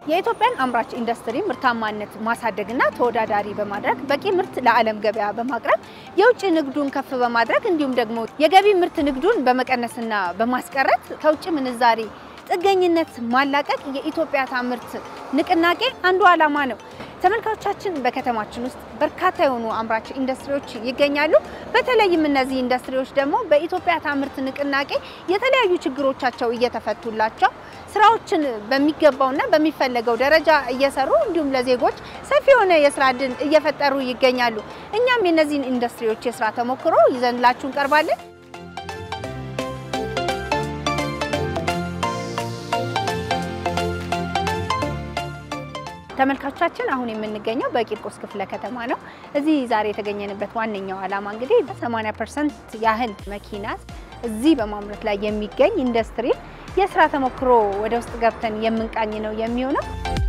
የኢትዮጵያን አምራች ኢንዱስትሪ ምርታማነት ማሳደግና ተወዳዳሪ በማድረግ በቂ ምርት ለዓለም ገበያ በማቅረብ የውጭ ንግዱን ከፍ በማድረግ እንዲሁም ደግሞ የገቢ ምርት ንግዱን በመቀነስና በማስቀረት ከውጭ ምንዛሪ ጥገኝነት ማላቀቅ የኢትዮጵያ ታምርት ንቅናቄ አንዱ ዓላማ ነው። ተመልካቾቻችን በከተማችን ውስጥ በርካታ የሆኑ አምራች ኢንዱስትሪዎች ይገኛሉ። በተለይም እነዚህ ኢንዱስትሪዎች ደግሞ በኢትዮጵያ ታምርት ንቅናቄ የተለያዩ ችግሮቻቸው እየተፈቱላቸው ስራዎችን በሚገባውና በሚፈለገው ደረጃ እየሰሩ እንዲሁም ለዜጎች ሰፊ የሆነ የስራ እድል እየፈጠሩ ይገኛሉ። እኛም የእነዚህን ኢንዱስትሪዎች የስራ ተሞክሮ ይዘንላችሁ እንቀርባለን። ተመልካቾቻችን አሁን የምንገኘው በቂርቆስ ክፍለ ከተማ ነው። እዚህ ዛሬ የተገኘንበት ዋነኛው ዓላማ እንግዲህ 80 ፐርሰንት ያህል መኪና እዚህ በማምረት ላይ የሚገኝ ኢንዱስትሪ የስራ ተሞክሮ ወደ ውስጥ ገብተን የምንቃኝ ነው የሚሆነው።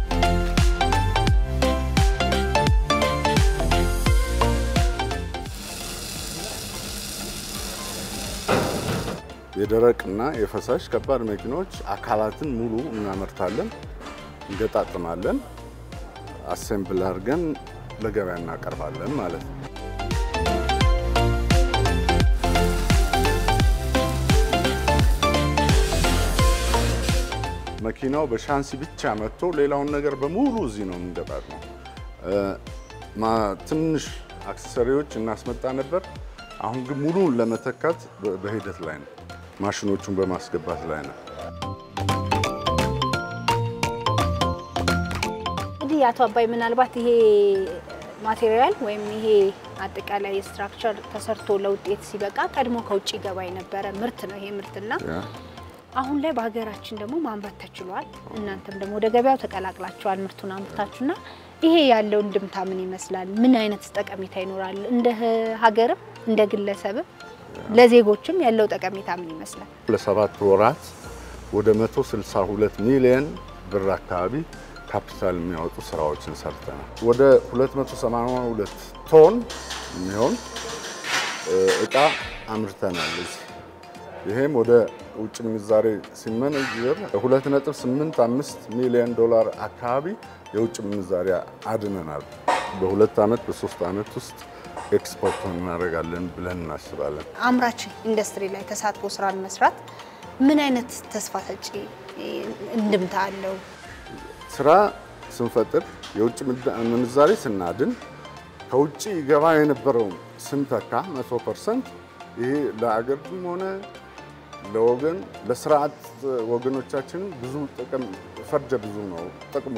የደረቅና የፈሳሽ ከባድ መኪኖች አካላትን ሙሉ እናመርታለን፣ እንገጣጥማለን አሴምብል አድርገን ለገበያ እናቀርባለን ማለት ነው። መኪናው በሻንሲ ብቻ መጥቶ ሌላውን ነገር በሙሉ እዚህ ነው የምንገጣጥመው። ትንሽ አክሰሰሪዎች እናስመጣ ነበር። አሁን ግን ሙሉን ለመተካት በሂደት ላይ ነው። ማሽኖቹን በማስገባት ላይ ነው። እንግዲህ አቶ አባይ ምናልባት ይሄ ማቴሪያል ወይም ይሄ አጠቃላይ ስትራክቸር ተሰርቶ ለውጤት ሲበቃ ቀድሞ ከውጭ ገባ የነበረ ምርት ነው ይሄ ምርትና አሁን ላይ በሀገራችን ደግሞ ማምረት ተችሏል። እናንተም ደግሞ ወደ ገበያው ተቀላቅላችኋል ምርቱን አምርታችሁና ይሄ ያለው እንድምታ ምን ይመስላል? ምን አይነት ጠቀሜታ ይኖራል? እንደ ሀገርም እንደ ግለሰብም ለዜጎችም ያለው ጠቀሜታ ምን ይመስላል? ለሰባት ወራት ወደ 162 ሚሊዮን ብር አካባቢ ካፒታል የሚያወጡ ስራዎችን ሰርተናል። ወደ 282 ቶን የሚሆን እቃ አምርተናል እዚህ ይሄም ወደ ውጭ ምንዛሬ ሲመነዘር 2.85 ሚሊዮን ዶላር አካባቢ የውጭ ምንዛሬ አድነናል። በሁለት ዓመት በሶስት ዓመት ውስጥ ኤክስፖርት እናደርጋለን ብለን እናስባለን። አምራች ኢንዱስትሪ ላይ ተሳትፎ ስራን መስራት ምን አይነት ተስፋ ሰጪ እንድምታ አለው? ስራ ስንፈጥር የውጭ ምንዛሬ ስናድን ከውጭ ገባ የነበረውን ስንተካ 100 ፐርሰንት ይሄ ለአገርም ሆነ ለወገን ለስርዓት ወገኖቻችን ብዙ ጥቅም ፈርጀ ብዙ ነው ጥቅሙ።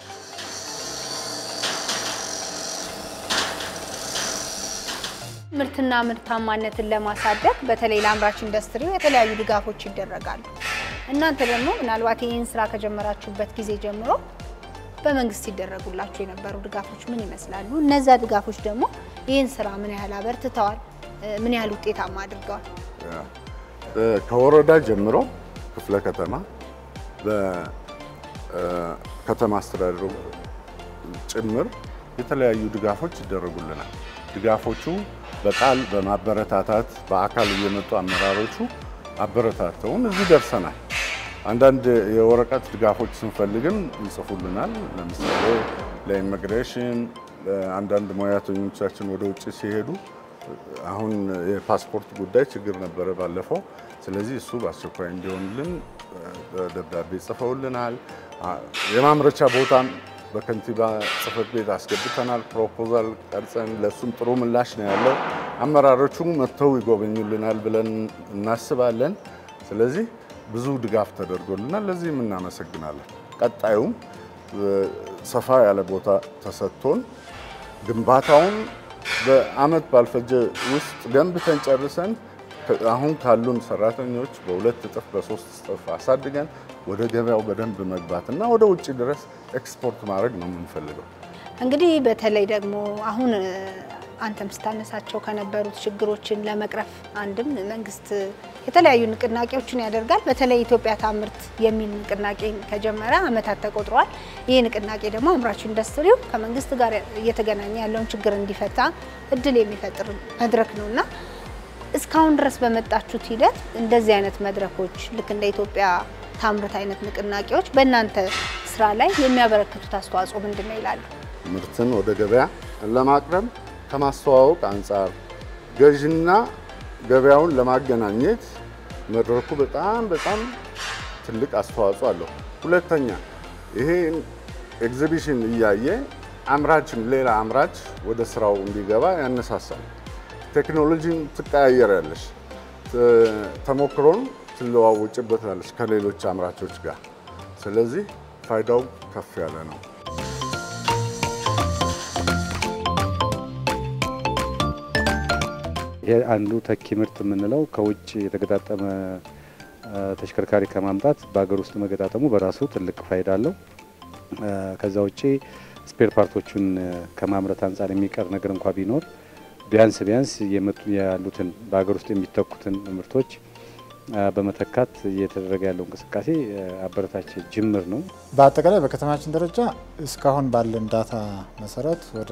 ምርትና ምርታማነትን ለማሳደግ በተለይ ለአምራች ኢንዱስትሪው የተለያዩ ድጋፎች ይደረጋሉ። እናንተ ደግሞ ምናልባት ይህን ስራ ከጀመራችሁበት ጊዜ ጀምሮ በመንግስት ሲደረጉላችሁ የነበሩ ድጋፎች ምን ይመስላሉ? እነዛ ድጋፎች ደግሞ ይህን ስራ ምን ያህል አበርትተዋል? ምን ያህል ውጤታማ አድርገዋል? ከወረዳ ጀምሮ ክፍለ ከተማ በከተማ አስተዳደሩ ጭምር የተለያዩ ድጋፎች ይደረጉልናል። ድጋፎቹ በቃል በማበረታታት በአካል እየመጡ አመራሮቹ አበረታተውን እዚህ ደርሰናል። አንዳንድ የወረቀት ድጋፎች ስንፈልግም ይጽፉልናል። ለምሳሌ ለኢሚግሬሽን አንዳንድ ሙያተኞቻችን ወደ ውጭ ሲሄዱ አሁን የፓስፖርት ጉዳይ ችግር ነበረ ባለፈው። ስለዚህ እሱ በአስቸኳይ እንዲሆንልን ደብዳቤ ጽፈውልናል። የማምረቻ ቦታም በከንቲባ ጽሕፈት ቤት አስገብተናል። ፕሮፖዛል ቀርጸን ለእሱም ጥሩ ምላሽ ነው ያለው። አመራሮቹ መጥተው ይጎበኙልናል ብለን እናስባለን። ስለዚህ ብዙ ድጋፍ ተደርጎልናል። ለዚህም እናመሰግናለን። ቀጣዩም ሰፋ ያለ ቦታ ተሰጥቶን ግንባታውን በአመት ባልፈጀ ውስጥ ገንብተን ጨርሰን አሁን ካሉን ሰራተኞች በሁለት እጥፍ በሶስት እጥፍ አሳድገን ወደ ገበያው በደንብ መግባት እና ወደ ውጭ ድረስ ኤክስፖርት ማድረግ ነው የምንፈልገው። እንግዲህ በተለይ ደግሞ አሁን አንተም ስታነሳቸው ከነበሩት ችግሮችን ለመቅረፍ አንድም መንግስት የተለያዩ ንቅናቄዎችን ያደርጋል። በተለይ ኢትዮጵያ ታምርት የሚል ንቅናቄ ከጀመረ አመታት ተቆጥረዋል። ይህ ንቅናቄ ደግሞ አምራች ኢንዱስትሪው ከመንግስት ጋር እየተገናኘ ያለውን ችግር እንዲፈታ እድል የሚፈጥር መድረክ ነው እና እስካሁን ድረስ በመጣችሁት ሂደት እንደዚህ አይነት መድረኮች ልክ እንደ ኢትዮጵያ ታምርት አይነት ንቅናቄዎች በእናንተ ስራ ላይ የሚያበረክቱት አስተዋጽኦ ምንድን ነው ይላሉ? ምርትን ወደ ገበያ ለማቅረብ ከማስተዋወቅ አንጻር ገዥና ገበያውን ለማገናኘት መድረኩ በጣም በጣም ትልቅ አስተዋጽኦ አለው። ሁለተኛ ይሄ ኤግዚቢሽን እያየ አምራችም ሌላ አምራች ወደ ስራው እንዲገባ ያነሳሳል። ቴክኖሎጂን ትቀያየራለች፣ ተሞክሮን ትለዋውጭበታለች ከሌሎች አምራቾች ጋር። ስለዚህ ፋይዳው ከፍ ያለ ነው። ይሄ አንዱ ተኪ ምርት የምንለው ከውጭ የተገጣጠመ ተሽከርካሪ ከማምጣት በሀገር ውስጥ መገጣጠሙ በራሱ ትልቅ ፋይዳ አለው። ከዛ ውጭ ስፔር ፓርቶቹን ከማምረት አንጻር የሚቀር ነገር እንኳ ቢኖር ቢያንስ ቢያንስ ያሉትን በሀገር ውስጥ የሚተኩትን ምርቶች በመተካት እየተደረገ ያለው እንቅስቃሴ አበረታች ጅምር ነው። በአጠቃላይ በከተማችን ደረጃ እስካሁን ባለን ዳታ መሰረት ወደ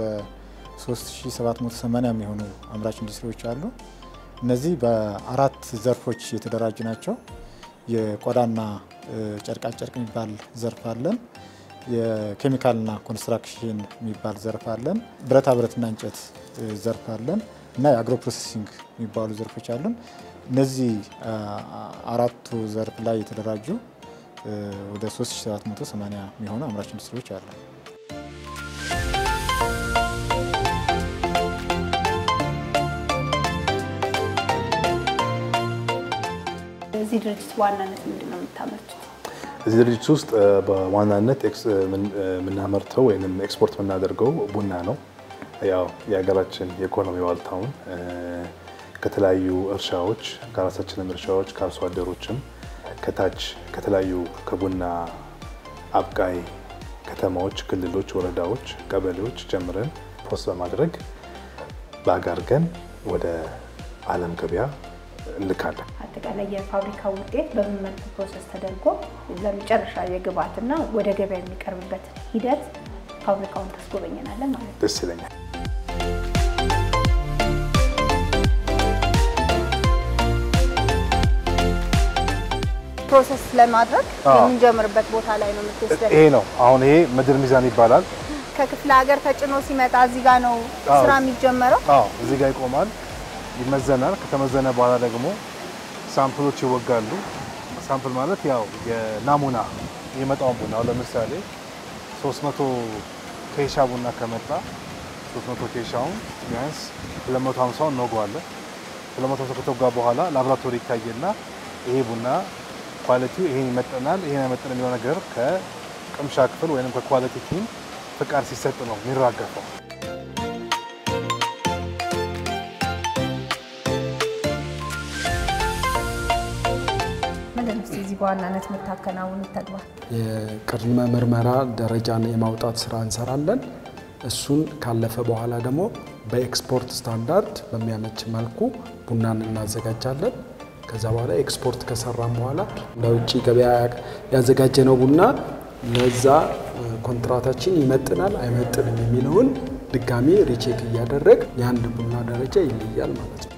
3780 የሚሆኑ አምራች ኢንዱስትሪዎች አሉ። እነዚህ በአራት ዘርፎች የተደራጁ ናቸው። የቆዳና ጨርቃጨርቅ የሚባል ዘርፍ አለን። የኬሚካልና ኮንስትራክሽን የሚባል ዘርፍ አለን። ብረታ ብረትና እንጨት ዘርፍ አለን እና የአግሮ ፕሮሴሲንግ የሚባሉ ዘርፎች አሉን። እነዚህ አራቱ ዘርፍ ላይ የተደራጁ ወደ 3780 የሚሆኑ አምራች ኢንዱስትሪዎች አሉ። እዚህ ድርጅት በዋናነት ምንድን ነው የምታመርቱት? እዚህ ድርጅት ውስጥ በዋናነት የምናመርተው ወይም ኤክስፖርት የምናደርገው ቡና ነው። ያው የሀገራችን የኢኮኖሚ ዋልታውን ከተለያዩ እርሻዎች ከራሳችንም እርሻዎች ከአርሶ አደሮችም ከታች ከተለያዩ ከቡና አብቃይ ከተማዎች፣ ክልሎች፣ ወረዳዎች፣ ቀበሌዎች ጀምረን ፖስት በማድረግ በአጋርገን ወደ ዓለም ገበያ እንልካለን። አጠቃላይ የፋብሪካ ውጤት በምን መልኩ ፕሮሰስ ተደርጎ ለመጨረሻ የግብአትና ወደ ገበያ የሚቀርብበት ሂደት ፋብሪካውን ታስጎበኘናለን ማለት ነው። ደስ ይለኛል። ፕሮሰስ ለማድረግ አዎ። የምንጀምርበት ቦታ ላይ ነው የምትወስደን። ይሄ ነው አሁን ይሄ ምድር ሚዛን ይባላል። ከክፍለ ሀገር ተጭኖ ሲመጣ እዚህ ጋር ነው አዎ። ስራ የሚጀመረው። አዎ እዚህ ጋር ይቆማል፣ ይመዘናል። ከተመዘነ በኋላ ደግሞ ሳምፕሎች ይወጋሉ። ሳምፕል ማለት ያው የናሙና የመጣውን ቡና አሁን ለምሳሌ 300 ኬሻ ቡና ከመጣ 300 ኬሻውን ቢያንስ 250ውን እንወገዋለን። 250 ከተወጋ በኋላ ላቦራቶሪ ይታየና ይሄ ቡና ኳሊቲው ይሄን ይመጥናል፣ ይሄን አይመጥን የሚለው ነገር ከቅምሻ ክፍል ወይም ከኳሊቲ ቲም ፍቃድ ሲሰጥ ነው የሚራገፈው። ምንድን ነው እስኪ እዚህ በዋናነት የምታከናውኑት ተግባር? የቅድመ ምርመራ ደረጃን የማውጣት ስራ እንሰራለን። እሱን ካለፈ በኋላ ደግሞ በኤክስፖርት ስታንዳርድ በሚያመች መልኩ ቡናን እናዘጋጃለን። ከዛ በኋላ ኤክስፖርት ከሰራም በኋላ ለውጭ ገበያ ያዘጋጀነው ቡና ለዛ ኮንትራታችን ይመጥናል አይመጥንም የሚለውን ድጋሚ ሪቼክ እያደረግ የአንድ ቡና ደረጃ ይለያል ማለት ነው።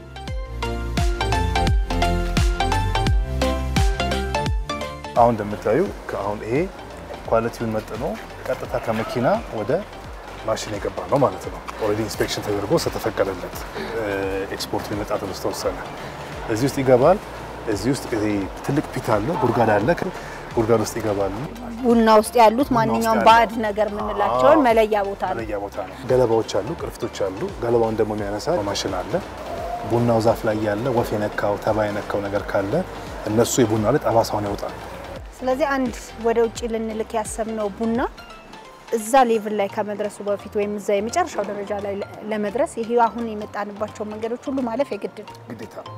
አሁን እንደምታዩ አሁን ይሄ ኳሊቲውን መጥኖ ቀጥታ ከመኪና ወደ ማሽን የገባ ነው ማለት ነው። ኦልሬዲ ኢንስፔክሽን ተደርጎ ስለተፈቀደለት ኤክስፖርቱ ሊመጣ ተብሎ ስለተወሰነ እዚህ ውስጥ ይገባል። እዚህ ውስጥ ይሄ ትልቅ ፒት አለ፣ ጉድጓድ አለ። ጉድጓድ ውስጥ ይገባሉ። ቡና ውስጥ ያሉት ማንኛውም ያለ- ባዕድ ነገር የምንላቸውን አዎ። መለያ ቦታ ነው። መለያ ቦታ ነው። ገለባዎች አሉ፣ ቅርፊቶች አሉ። ገለባውን ደግሞ የሚያነሳ ማሽን አለ። ቡናው ዛፍ ላይ ያለ ወፍ የነካው ተባይ የነካው ነገር ካለ እነሱ የቡና ላይ ጠባሳውን ያወጣል። ስለዚህ አንድ ወደ ውጭ ልንልክ ያሰብነው ቡና እዛ ሌቭል ላይ ከመድረሱ በፊት ወይም እዛ የመጨረሻው ደረጃ ላይ ለ- ለመድረስ ይሄ አሁን የመጣንባቸው መንገዶች ሁሉ ማለፍ የግድ ነው። ግዴታ ነው።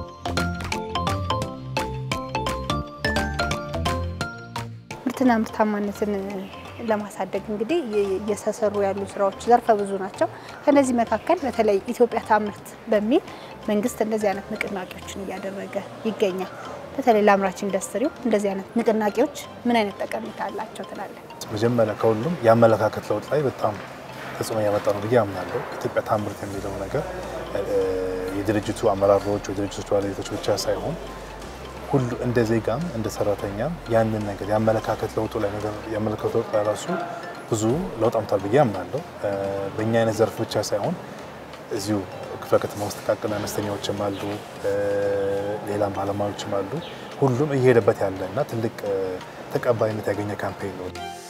ምርትና ምርታማነትን ለማሳደግ እንግዲህ የ- እየተሰሩ ያሉ ስራዎች ዘርፈ ብዙ ናቸው። ከነዚህ መካከል በተለይ ኢትዮጵያ ታምርት በሚል መንግስት እንደዚህ አይነት ንቅናቄዎችን እያደረገ ይገኛል። በተለይ ለአምራች ኢንዱስትሪው እንደዚህ አይነት ንቅናቄዎች ምን አይነት ጠቀሜታ አላቸው ትላለን? መጀመሪያ ከሁሉም የአመለካከት ለውጥ ላይ በጣም ተጽዕኖ ያመጣ ነው ብዬ አምናለሁ። ኢትዮጵያ ታምርት የሚለው ነገር እ፣ የድርጅቱ አመራሮች፣ የድርጅቶች ባለቤቶች ብቻ ሳይሆን ሁሉ እንደ ዜጋም እንደ ሰራተኛም ያንን ነገር የአመለካከት ለውጡ ላይ ነገር የአመለካከት ለውጡ ላይ ራሱ ብዙ ለውጥ አምቷል ብዬ አምናለሁ። በእኛ አይነት ዘርፍ ብቻ ሳይሆን እዚሁ ክፍለ ከተማ ውስጥ ጥቃቅን አነስተኛዎችም አሉ፣ ሌላም ባለሙያዎችም አሉ። ሁሉም እየሄደበት ያለ እና ትልቅ ተቀባይነት ያገኘ ካምፔን ነው።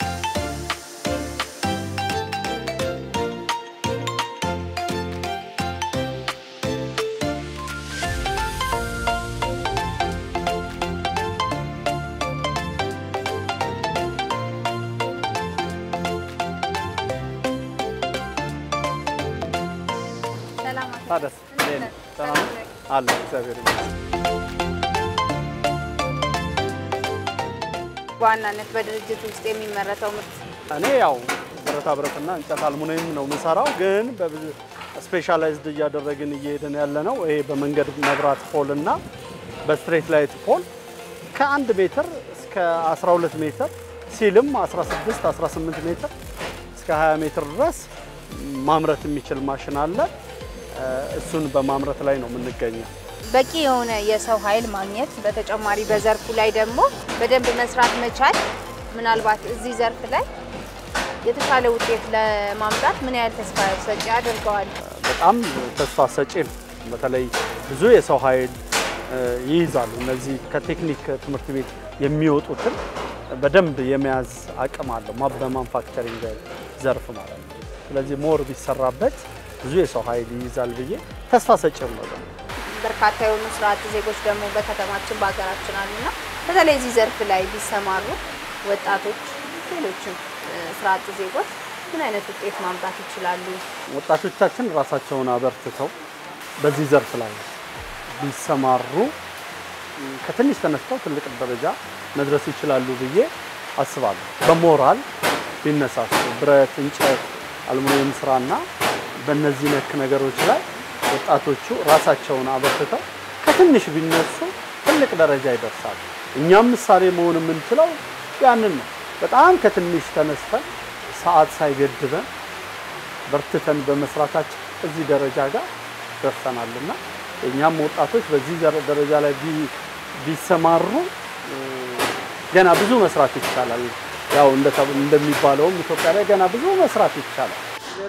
ታደስ ሰላም አለ እግዚአብሔር ይመስገን። በዋናነት በድርጅት ውስጥ የሚመረተው ምርት እኔ ያው ብረታ ብረትና እንጨት አልሙኒየም ነው የምሰራው፣ ግን በብዙ ስፔሻላይዝድ እያደረግን እየሄድን ያለ ነው። ይሄ በመንገድ መብራት ፖል እና በስትሬት ላይት ፖል ከአንድ ሜትር እስከ 12 ሜትር ሲልም 16 18 ሜትር እስከ 20 ሜትር ድረስ ማምረት የሚችል ማሽን አለ። እሱን በማምረት ላይ ነው የምንገኘው። በቂ የሆነ የሰው ኃይል ማግኘት፣ በተጨማሪ በዘርፉ ላይ ደግሞ በደንብ መስራት መቻል ምናልባት እዚህ ዘርፍ ላይ የተሻለ ውጤት ለማምጣት ምን ያህል ተስፋ ሰጪ አድርገዋል? በጣም ተስፋ ሰጪ ነው። በተለይ ብዙ የሰው ኃይል ይይዛሉ። እነዚህ ከቴክኒክ ትምህርት ቤት የሚወጡትን በደንብ የመያዝ አቅም አለው በማንፋክቸሪንግ ዘርፍ ማለት ነው። ስለዚህ ሞር ቢሰራበት ብዙ የሰው ኃይል ይይዛል ብዬ ተስፋ ሰጪም ነው። በርካታ የሆኑ ስራ አጥ ዜጎች ደግሞ በከተማችን በሀገራችን አሉና በተለይ እዚህ ዘርፍ ላይ ቢሰማሩ ወጣቶች፣ ሌሎችም ስራ አጥ ዜጎች ምን አይነት ውጤት ማምጣት ይችላሉ? ወጣቶቻችን ራሳቸውን አበርትተው በዚህ ዘርፍ ላይ ቢሰማሩ ከትንሽ ተነስተው ትልቅ ደረጃ መድረስ ይችላሉ ብዬ አስባለሁ። በሞራል ቢነሳሱ ብረት፣ እንጨት፣ አልሙኒየም ስራና በእነዚህ ነክ ነገሮች ላይ ወጣቶቹ ራሳቸውን አበርትተው ከትንሽ ቢነሱ ትልቅ ደረጃ ይደርሳሉ። እኛም ምሳሌ መሆን የምንችለው ያንን ነው። በጣም ከትንሽ ተነስተን ሰዓት ሳይገድበን በርትተን በመስራታችን እዚህ ደረጃ ጋር ደርሰናልና እኛም ወጣቶች በዚህ ደረጃ ላይ ቢሰማሩ ገና ብዙ መስራት ይቻላል። ያው እንደሚባለውም ኢትዮጵያ ላይ ገና ብዙ መስራት ይቻላል።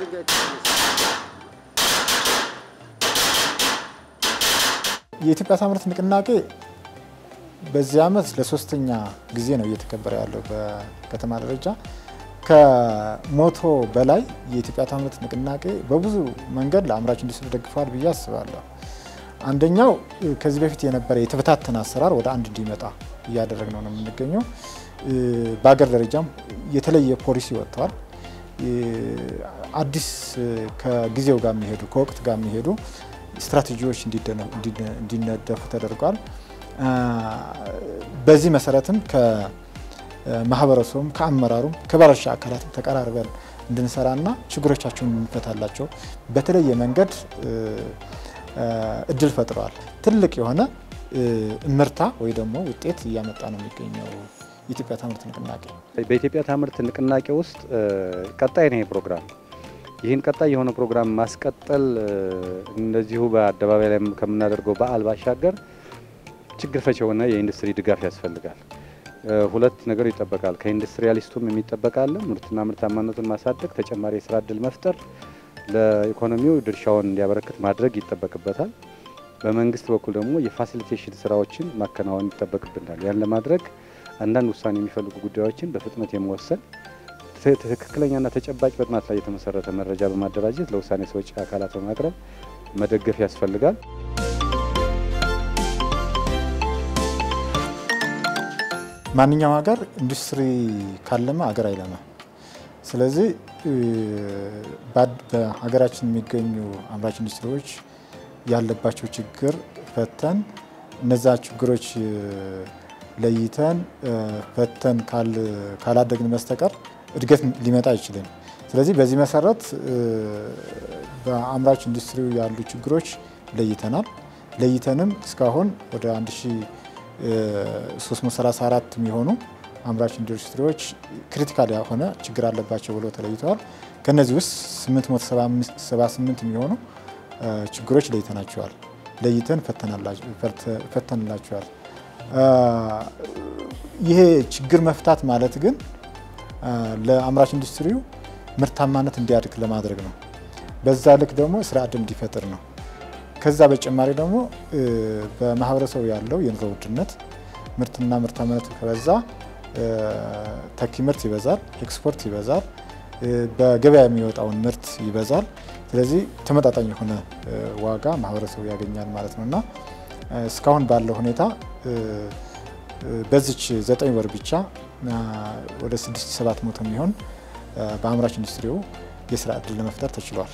የኢትዮጵያ ታምርት ንቅናቄ በዚህ ዓመት ለሶስተኛ ጊዜ ነው እየተከበረ ያለው በከተማ ደረጃ። ከሞቶ በላይ የኢትዮጵያ ታምርት ንቅናቄ በብዙ መንገድ ለአምራች ኢንዱስትሪ ደግፈዋል ብዬ አስባለሁ። አንደኛው ከዚህ በፊት የነበረ የተበታተነ አሰራር ወደ አንድ እንዲመጣ እያደረግነው ነው የምንገኘው። በሀገር ደረጃም የተለየ ፖሊሲ ወጥተዋል። አዲስ ከጊዜው ጋር የሚሄዱ ከወቅት ጋር የሚሄዱ ስትራቴጂዎች እንዲነደፉ ተደርጓል። በዚህ መሰረትም ከማህበረሰቡም ከአመራሩም ከባለድርሻ አካላትም ተቀራርበን እንድንሰራና ችግሮቻቸውን እንፈታላቸው በተለየ መንገድ እድል ፈጥረዋል። ትልቅ የሆነ እምርታ ወይ ደግሞ ውጤት እያመጣ ነው የሚገኘው የኢትዮጵያ ታምርት ንቅናቄ። በኢትዮጵያ ታምርት ንቅናቄ ውስጥ ቀጣይ ነው ይሄ ፕሮግራም። ይህን ቀጣይ የሆነ ፕሮግራም ማስቀጠል እንደዚሁ በአደባባይ ላይ ከምናደርገው በዓል ባሻገር ችግር ፈች የሆነ የኢንዱስትሪ ድጋፍ ያስፈልጋል። ሁለት ነገር ይጠበቃል። ከኢንዱስትሪያሊስቱም የሚጠበቃል ምርትና ምርታማነቱን ማሳደግ፣ ተጨማሪ የስራ እድል መፍጠር፣ ለኢኮኖሚው ድርሻውን እንዲያበረክት ማድረግ ይጠበቅበታል። በመንግስት በኩል ደግሞ የፋሲሊቴሽን ስራዎችን ማከናወን ይጠበቅብናል። ያን ለማድረግ አንዳንድ ውሳኔ የሚፈልጉ ጉዳዮችን በፍጥነት የመወሰን ትክክለኛና ተጨባጭ በጥናት ላይ የተመሰረተ መረጃ በማደራጀት ለውሳኔ ሰጪ አካላት በማቅረብ መደገፍ ያስፈልጋል። ማንኛውም ሀገር ኢንዱስትሪ ካለመ ሀገር አይለማ። ስለዚህ በሀገራችን የሚገኙ አምራች ኢንዱስትሪዎች ያለባቸው ችግር ፈተን እነዛ ችግሮች ለይተን ፈተን ካላደግን በስተቀር እድገት ሊመጣ አይችልም። ስለዚህ በዚህ መሰረት በአምራች ኢንዱስትሪው ያሉ ችግሮች ለይተናል። ለይተንም እስካሁን ወደ 1334 የሚሆኑ አምራች ኢንዱስትሪዎች ክሪቲካል የሆነ ችግር አለባቸው ብሎ ተለይተዋል። ከነዚህ ውስጥ 878 የሚሆኑ ችግሮች ለይተናቸዋል። ለይተን ፈተንላቸዋል። ይሄ ችግር መፍታት ማለት ግን ለአምራች ኢንዱስትሪው ምርታማነት እንዲያድግ ለማድረግ ነው። በዛ ልክ ደግሞ ስራ ዕድል እንዲፈጥር ነው። ከዛ በተጨማሪ ደግሞ በማህበረሰቡ ያለው የኑሮ ውድነት ምርትና ምርታማነት ከበዛ ተኪ ምርት ይበዛል፣ ኤክስፖርት ይበዛል፣ በገበያ የሚወጣውን ምርት ይበዛል። ስለዚህ ተመጣጣኝ የሆነ ዋጋ ማህበረሰቡ ያገኛል ማለት ነው እና እስካሁን ባለው ሁኔታ በዚች ዘጠኝ ወር ብቻ ወደ 6700 የሚሆን በአምራች ኢንዱስትሪው የስራ ዕድል ለመፍጠር ተችሏል።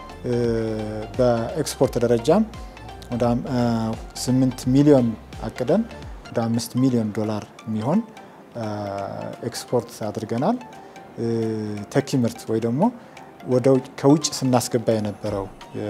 በኤክስፖርት ደረጃም ወደ 8 ሚሊዮን አቅደን ወደ 5 ሚሊዮን ዶላር የሚሆን ኤክስፖርት አድርገናል። ተኪ ምርት ወይ ደግሞ ከውጭ ስናስገባ የነበረው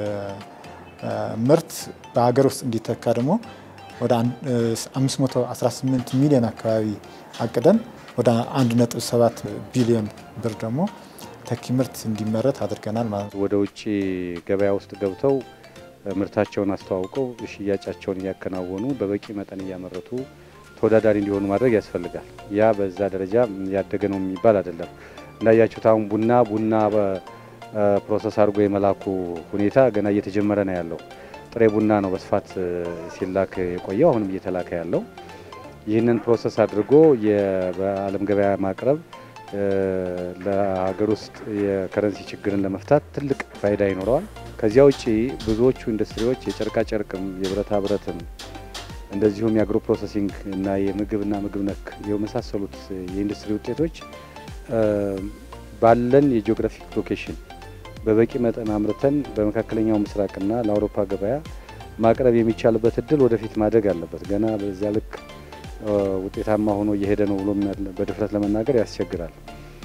ምርት በሀገር ውስጥ እንዲተካ ደግሞ ወደ 518 ሚሊዮን አካባቢ አቅደን ወደ 1.7 ቢሊዮን ብር ደግሞ ተኪ ምርት እንዲመረት አድርገናል ማለት ነው። ወደ ውጭ ገበያ ውስጥ ገብተው ምርታቸውን አስተዋውቀው ሽያጫቸውን እያከናወኑ በበቂ መጠን እያመረቱ ተወዳዳሪ እንዲሆኑ ማድረግ ያስፈልጋል። ያ በዛ ደረጃ ያደገ ነው የሚባል አይደለም። እንዳያችሁት አሁን ቡና ቡና ፕሮሰስ አድርጎ የመላኩ ሁኔታ ገና እየተጀመረ ነው ያለው። ጥሬ ቡና ነው በስፋት ሲላክ የቆየው፣ አሁንም እየተላከ ያለው። ይህንን ፕሮሰስ አድርጎ በዓለም ገበያ ማቅረብ ለሀገር ውስጥ የከረንሲ ችግርን ለመፍታት ትልቅ ፋይዳ ይኖረዋል። ከዚያ ውጭ ብዙዎቹ ኢንዱስትሪዎች የጨርቃ ጨርቅም የብረታ ብረትም እንደዚሁም የአግሮ ፕሮሰሲንግ እና የምግብና ምግብ ነክ የመሳሰሉት የኢንዱስትሪ ውጤቶች ባለን የጂኦግራፊክ ሎኬሽን በበቂ መጠን አምርተን በመካከለኛው ምስራቅና ለአውሮፓ ገበያ ማቅረብ የሚቻልበት እድል ወደፊት ማደግ አለበት። ገና በዚያ ልክ ውጤታማ ሆኖ እየሄደ ነው ብሎ በድፍረት ለመናገር ያስቸግራል።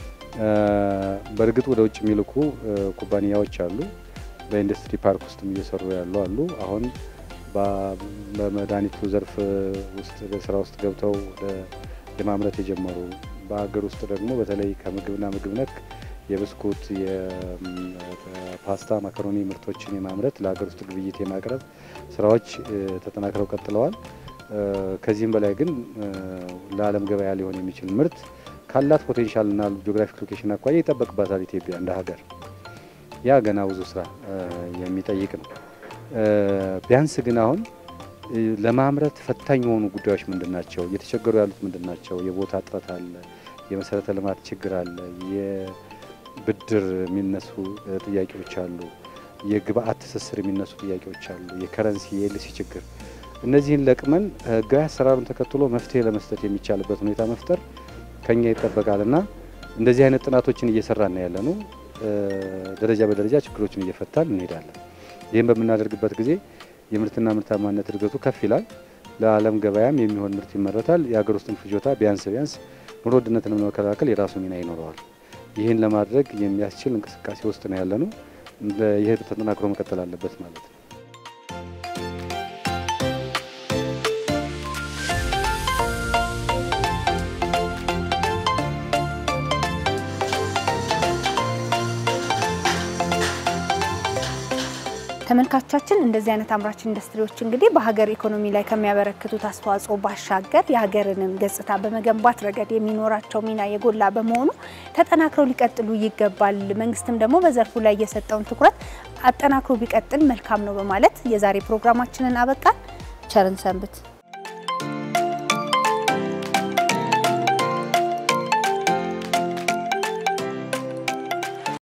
በእርግጥ ወደ ውጭ የሚልኩ ኩባንያዎች አሉ። በኢንዱስትሪ ፓርክ ውስጥም እየሰሩ ያሉ አሉ። አሁን በመድኃኒቱ ዘርፍ ውስጥ በስራ ውስጥ ገብተው የማምረት የጀመሩ በሀገር ውስጥ ደግሞ በተለይ ከምግብና ምግብ ነክ የብስኩት፣ የፓስታ፣ ማካሮኒ ምርቶችን የማምረት ለሀገር ውስጥ ግብይት የማቅረብ ስራዎች ተጠናክረው ቀጥለዋል። ከዚህም በላይ ግን ለዓለም ገበያ ሊሆን የሚችል ምርት ካላት ፖቴንሻልና ጂኦግራፊክ ሎኬሽን አኳያ ይጠበቅባታል ኢትዮጵያ እንደ ሀገር። ያ ገና ብዙ ስራ የሚጠይቅ ነው። ቢያንስ ግን አሁን ለማምረት ፈታኝ የሆኑ ጉዳዮች ምንድን ናቸው? እየተቸገሩ ያሉት ምንድን ናቸው? የቦታ እጥረት አለ፣ የመሰረተ ልማት ችግር አለ፣ የብድር የሚነሱ ጥያቄዎች አሉ፣ የግብአት ትስስር የሚነሱ ጥያቄዎች አሉ፣ የከረንሲ የኤልሲ ችግር። እነዚህን ለቅመን ህጋዊ አሰራሩን ተከትሎ መፍትሄ ለመስጠት የሚቻልበት ሁኔታ መፍጠር ከኛ ይጠበቃል እና እንደዚህ አይነት ጥናቶችን እየሰራን ያለ ነው። ደረጃ በደረጃ ችግሮችን እየፈታን እንሄዳለን። ይህም በምናደርግበት ጊዜ የምርትና ምርታማነት እድገቱ ከፍ ይላል። ለዓለም ገበያም የሚሆን ምርት ይመረታል። የሀገር ውስጥን ፍጆታ ቢያንስ ቢያንስ ኑሮ ውድነትን ለመከላከል የራሱ ሚና ይኖረዋል። ይህን ለማድረግ የሚያስችል እንቅስቃሴ ውስጥ ነው ያለ ነው። ይህ ተጠናክሮ መቀጠል አለበት ማለት ነው። ተመልካቾቻችን እንደዚህ አይነት አምራች ኢንዱስትሪዎች እንግዲህ በሀገር ኢኮኖሚ ላይ ከሚያበረክቱት አስተዋጽኦ ባሻገር የሀገርንም ገጽታ በመገንባት ረገድ የሚኖራቸው ሚና የጎላ በመሆኑ ተጠናክረው ሊቀጥሉ ይገባል። መንግስትም ደግሞ በዘርፉ ላይ የሰጠውን ትኩረት አጠናክሮ ቢቀጥል መልካም ነው በማለት የዛሬ ፕሮግራማችንን አበቃን። ቸርን ሰንብት።